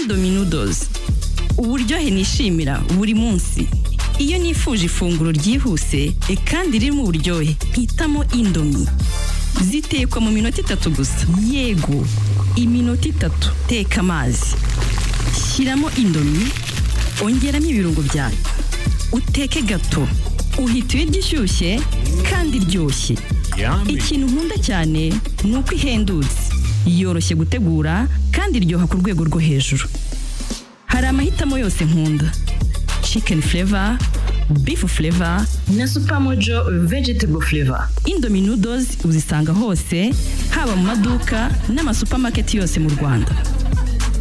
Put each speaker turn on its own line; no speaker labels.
dominodozi uburyohe nishimira buri munsi iyo nifuje ifunguro ryihuse kandi ririmo uburyohe mpitamo indomi zitekwa mu minota itatu gusa yego iminota itatu teka amazi shyiramo indomi ongeramo ibirungo byayo uteke gato uhita ibiryo ishyushye kandi iryoshye ikintu nkunda cyane ni uko ihendutse yoroshye gutegura kandi iryoha ku rwego rwo hejuru hari amahitamo yose nkunda cikeni fureva bifu fureva
na supamojo vegetable flavor
indomi nudozi uzisanga hose haba mu maduka n'amasupamaketi yose mu rwanda